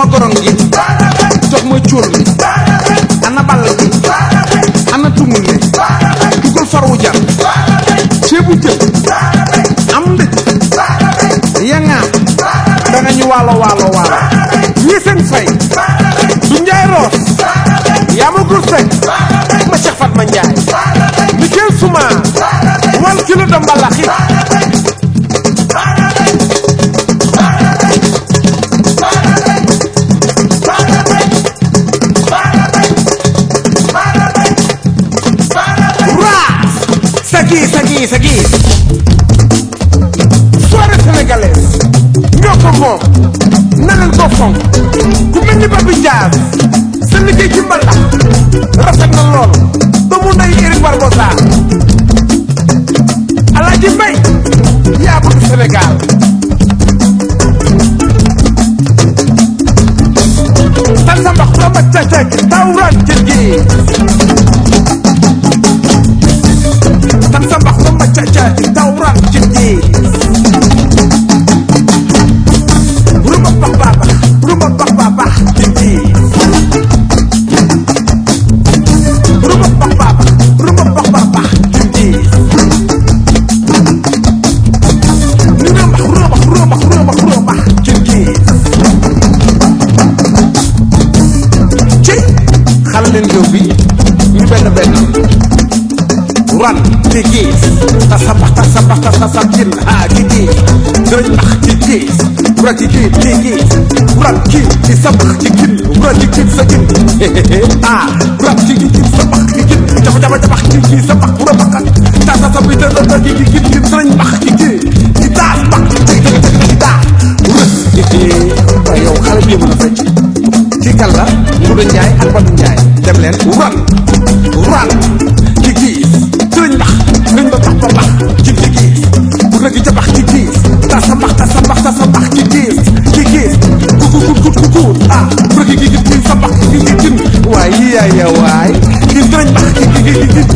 ma gorong gi jox ma cóol mi ana ball gi ana tumul ne dugal farwu jar ceebu jën am ndëj yangaa danga ñu waalo waalo waalo ñii seen fay du njaay roos yaa ma gur sek ma Cheikh Fatma Njaay Mikel Souma wal kilo de mbalaxi raas sagi sagi sagi soirée sénégalaise ñoo ko moom na leen ko fonk ku mel ni Babi Ndiaye sa liggéey ci mbalax rafet na lool doomu nday Eric Barbosa Alaaji Mbay yaa bëgg Sénégal tan sa mbax la ma cacak tawran jëjji tan sa mbax la ma cacak tawran jëjji rumba bax baba rumba bax baba jëjji rumba bax baba rumba bax baba jëjji rumba rumba rumba rumba rumba jëjji ci xal leen géew bi ñu benn benn ran ci giis tasabax tasabax tasasab cin ah ci giis dërëñ bax ci giis wura ci giis ci giis wurat ci ci sabax ci gin wura ci gin sa gin ah wurat ci ci gin sabax ci gin jaba jaba jabax ci ci sabax wura baxat tasasa bi da da ci ci gin gin dërëñ bax ci gin ci daas bax ci ci ci daas wura waaye yow xale bi mën a fecc ci kan la Nguuda Njaay ak Badu Njaay dem leen ran ran ci giis sëriñ bax sëriñ ba bax ba bax ci ci giis bu rëgg ca bax ci giis tasa bax tasa bax tasa bax ci giis ci giis ku ku ku ku ku ku ah bu rëgg gi gi gi sa bax gi gi gin waay yi yaay ya waay gi sëriñ bax gi gi gi gi